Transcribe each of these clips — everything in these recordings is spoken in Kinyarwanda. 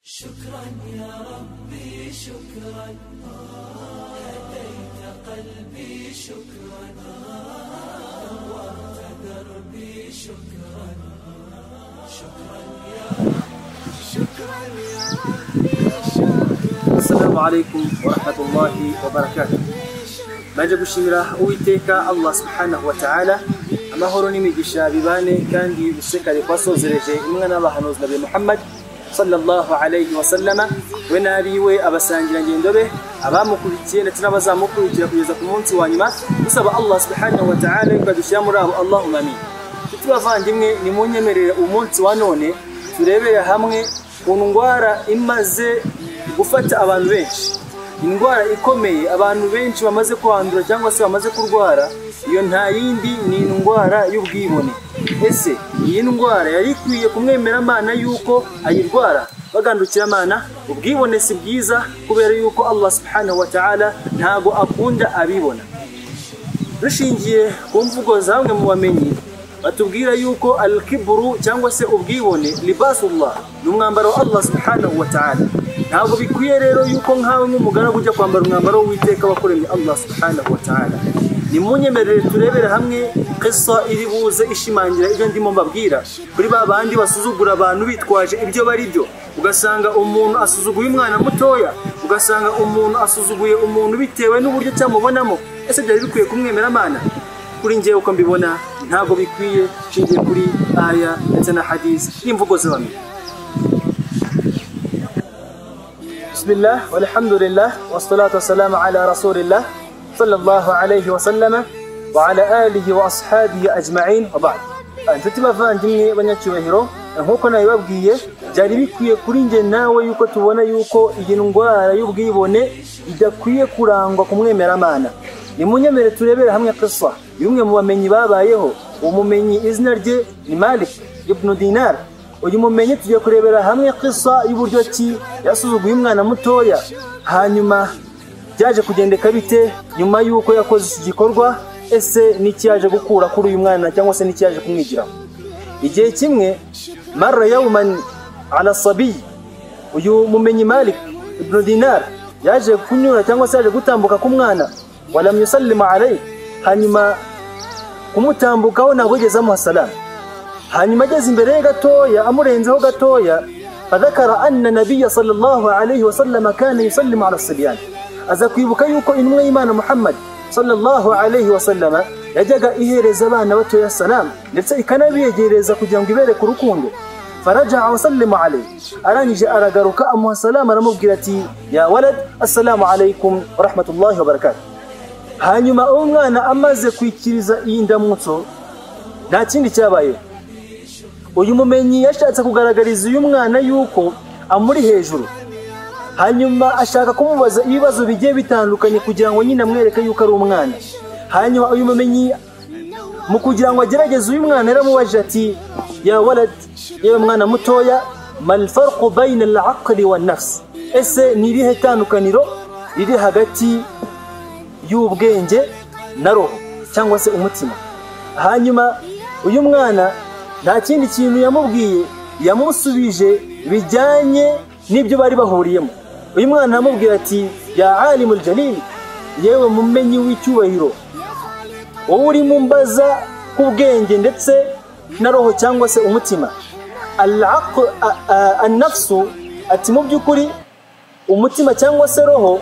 شكرا يا ربي شكرا هديت قلبي شكرا نورت دربي شكرا شكرا يا ربي شكرا يا ربي شكرا Assalamu alaikum wa rahmatullahi wa barakatuh Manje gushimira Uwiteka Allah subhanahu wa ta'ala amahoro n'imigisha bibane kandi bisekare kwasozereje imwe n'abahanuzi nabi Muhammad sallallahu alayhi wa sallama we n'abiwe abasangira ngendo be abamukurikiye ndetse n'abazamukurikira kugeza ku munsi wa nyuma dusaba Allah subhanahu wa ta'ala yukadushyira muri abo Allahumma amin Nshuti bavandimwe nimunyemerere umunsi wa none turebere hamwe ku ndwara imaze gufata abantu benshi indwara ikomeye abantu benshi bamaze kuhandura cyangwa se bamaze kurwara iyo nta yindi ni indwara y'ubwibone ese iyi ndwara yari ikwiye kumwemera amana y'uko ayirwara bagandukira amana ubwibone si bwiza kubera y'uko allah subhanahu wa ta'ala ntago akunda abibona dushingiye ku mvugo za bamwe mu bamenyi batubwira yuko al-kibru cyangwa se ubwibone libasullah ni umwambaro wa Allah subhanahu wa ta'ala ntabwo bikwiye rero yuko nkawe nk'umugaragu ujya kwambara umwambaro w'uwiteka wakoremye Allah subhanahu wa ta'ala nimunyemerere turebere hamwe qissa iri buze ishimangira ibyo ndimo mbabwira kuri ba bandi basuzugura abantu bitwaje ibyo bari byo ugasanga umuntu asuzuguye umwana mutoya ugasanga umuntu asuzuguye umuntu bitewe n'uburyo cyamubonamo ese byari bikwiye kumwemera amana kuri njyewe uko mbibona ntabwo bikwiye nshingiye kuri aya ndetse na hadisi n'imvugo z'abantu bismillah walhamdulillah wassalatu wassalamu ala rasulillah sallallahu alayhi wa sallama wa ala alihi wa ashabihi ajma'in wa ba'd Ah, inshuti bavandimwe banyacyubahiro nk'uko nabibabwiye byari bikwiye kuri njye nawe yuko tubona yuko iyi ndwara y'ubwibone idakwiye kurangwa ku mwemeramana nimunyemere turebere hamwe kisa y'umwe mu bamenyi babayeho uwo mumenyi izina rye ni malik ibn dinar uyu mumenyi tugiye kurebera hamwe kisa y'uburyo ki yasuzuguye umwana mutoya hanyuma byaje kugendeka bite nyuma y'uko yakoze iki gikorwa ese n'iki yaje gukura kuri uyu mwana cyangwa se n'iki yaje kumwigiraho igihe kimwe mara yawman ala sabiyi uyu mumenyi malik ibn dinar yaje kunyura cyangwa se yaje gutambuka k'umwana walam yusallima alayhi hanyuma kumutambukaho ntabwo yigeze amuha salamu hanyuma ageze imbere ye gatoya amurenzeho gatoya fadhakara anna nabiya sallallahu alayhi wasallama kana yusallimu ala sibyani aza kwibuka yuko intumwa y'imana muhammad sallallahu alayhi wasallama yajyaga ihereza abana batoya salamu ndetse ikanabiyegereza kugira ngo ibereke urukundo farajaa wasallima alayhi arangije aragaruka amuha salamu aramubwira ati ya walad assalamu alaykum wa rahmatullahi wa barakatuh hanyuma uwo mwana amaze kwikiriza iyi ndamutso nta kindi cyabayeho uyu mumenyi yashatse kugaragariza uyu mwana yuko amuri hejuru hanyuma ashaka kumubaza ibibazo bigiye bitandukanye kugira ngo nyine amwereke yuko ari umwana hanyuma uyu mumenyi mu kugira ngo agerageze uyu mwana yaramubajije ati ya waladi yewe mwana mutoya malfarqu bayina alaqli wa nafsi ese ni irihe tandukaniro riri hagati y'ubwenge na roho cyangwa se umutima hanyuma uyu mwana nta kindi kintu yamubwiye yamusubije bijyanye n'ibyo bari bahuriyemo uyu mwana aramubwira ati ya alimu jalil yewe mumenyi w'icyubahiro wowe urimo umbaza k'ubwenge ndetse na roho cyangwa se umutima Al-aql- a- a- annafsu ati mu by'ukuri umutima cyangwa se roho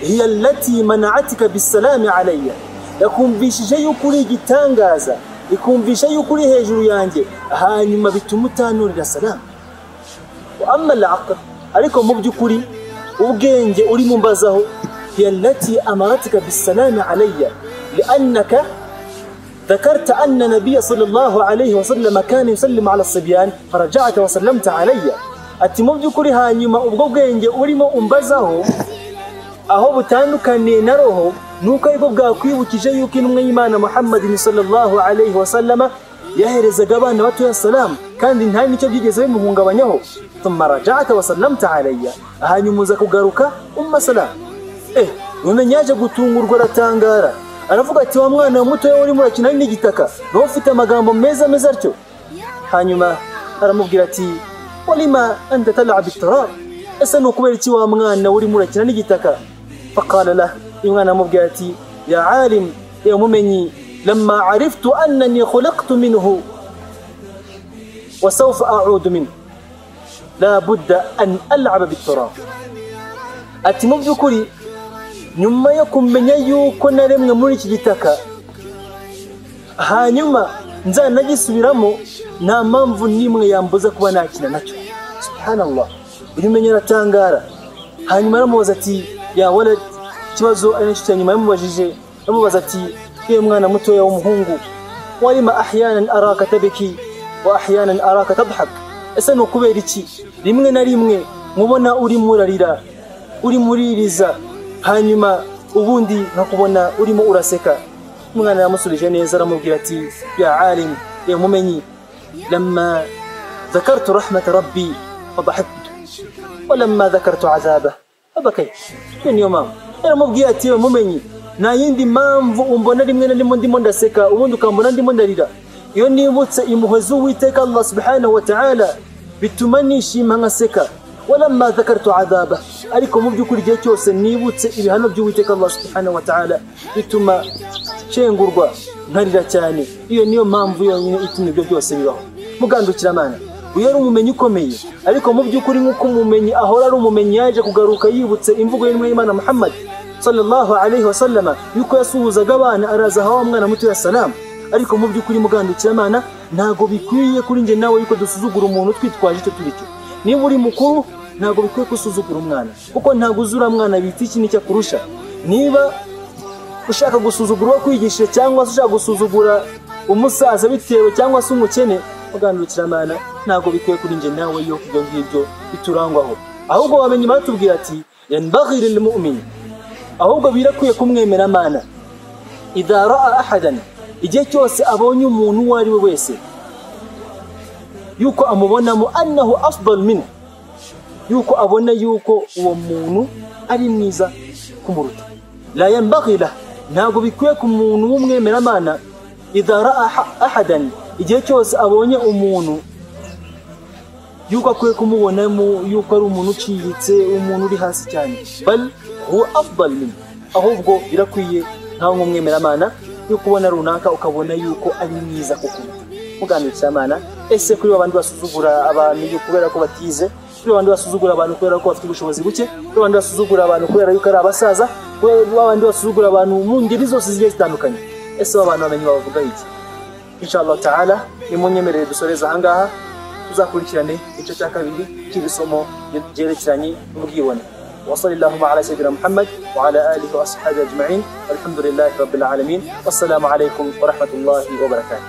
hiya allati mana'atika bisalami alayya yakumvishije yuko uri igitangaza ikumvisha yuko uri hejuru yanjye hanyuma bituma utanurira salamu wa amma al-aql ariko mu by'ukuri ubwenge urimo mbazaho hiya allati amaratika bisalami alayya liannaka ذكرت أن النبي صلى الله عليه وسلم كان يسلم على الصبيان فرجعت وسلمت علي ati mu by'ukuri hanyuma ubwo bwenge urimo umbazaho aho butandukaniye na roho nuko aribwo bwakwibukije yuko intumwa y'imana muhammadin sallallahu alayhi wasallama yaherezaga abana batoya salamu kandi nta nicyo byigeze bimuhungabanyaho thumma rajata wasallamta alayya hanyuma uza kugaruka umma salamu eh umenye yaje gutungurwa aratangara aravuga ati wa mwana mutoya urimo urakina n'igitaka nawe ufite amagambo meza ameze atyo hanyuma aramubwira ati walima anta tal'ab bitturab ese ni ukubera iki wa mwana uri murakina n'igitaka faqala lah uyu mwana amubwira ati ya alim ya mumenyi lama ariftu annani khulaqtu minhu وسوف أعود منه لا بد أن ألعب بالتراب ati mu by'ukuri nyuma yo kumenya yuko naremwe muri iki gitaka hanyuma nzanagisubiramo nta mpamvu n'imwe yambuza kuba nakina nacyo subhanallah uyu umenya aratangara hanyuma aramubaza ati yawara ikibazo ari nacyo cya nyuma yamubajije aramubaza ati yewe mwana mutoya w'umuhungu warima ahyanan araka tabiki wa ahyanan araka tadhak ese ni ukubera iki rimwe na rimwe nkubona urimo urarira urimo uririza hanyuma ubundi nkakubona urimo uraseka umwana yamusubije neza aramubwira ati ya alim ya mumenyi lama ذكرت رحمة ربي فضحكت ولما ذكرت عذابه فبكيت من يوم yaramubwiye ati "Yewe mumenyi nta yindi mpamvu umbona rimwe na rimwe ndimo ndaseka ubundi ukambona ndimo ndarira iyo nibutse impuhwe z'uwiteka allah subhanahu wa ta'ala bituma nishima nkaseka walamma dhakartu adhaba ariko mu by'ukuri igihe cyose nibutse ibihano by'uwiteka allah subhanahu wa ta'ala bituma nshengurwa nkarira cyane iyo niyo mpamvu yonyine ituma ibyo byose bibaho mugandukiramana uyu ari umumenyi ukomeye ariko mu by'ukuri nk'uko umumenyi ahora ari umumenyi yaje kugaruka yibutse imvugo y'intumwa y'imana muhammad sallallahu alaihi wasallama yuko yasuhuzaga abana araza hawa mwana muto ya salamu ariko mu by'ukuri mugandukiramana ntago bikwiye kuri njye nawe yuko dusuzugura umuntu twitwaje icyo turi cyo niba uri mukuru ntago bikwiye gusuzugura umwana kuko ntago uzura mwana bita iki n'icyo akurusha niba ushaka gusuzugura uwo kwigishije cyangwa se ushaka gusuzugura umusaza bitewe cyangwa se umukene mugandukiramana ntago bikwiye kuri njye nawe yuko ibyo ngibyo biturangwaho ahubwo wamenye batubwira ati yanbaghi lilmu'min ahubwo birakwiye kumwemera mana idha raa ahadan igihe cyose abonye umuntu uwo ari we wese yuko amubonamo annahu afdal min yuko abona yuko uwo muntu ari mwiza kumuruta la yanbaghi lah ntabwo bikwiye ku muntu w'umwemeramana idha raa ahadan igihe cyose abonye umuntu yuko akwiye kumubonamo yuko ari umuntu uciriritse umuntu uri hasi cyane bal huwa afdal min ahubwo birakwiye nkawe nk'umwemeramana yo kubona runaka ukabona yuko ari mwiza kuko muganukira ese kuri babandi basuzugura abantu yo kubera ko batize kuri babandi basuzugura abantu kubera ko bafite ubushobozi buke kuri babandi basuzugura abantu kubera yuko ari abasaza kuri babandi basuzugura abantu mu ngeri zose zigiye zitandukanye ese abantu bamenye bavuga iki inshallah taala nimunyemerere dusoreza ahangaha tuzakurikirane igice cya kabiri cy'iri somo ryerekeranye n'ubwibone وصلى اللهم على سيدنا محمد وعلى آله وأصحابه أجمعين والحمد لله رب العالمين والسلام عليكم ورحمة الله وبركاته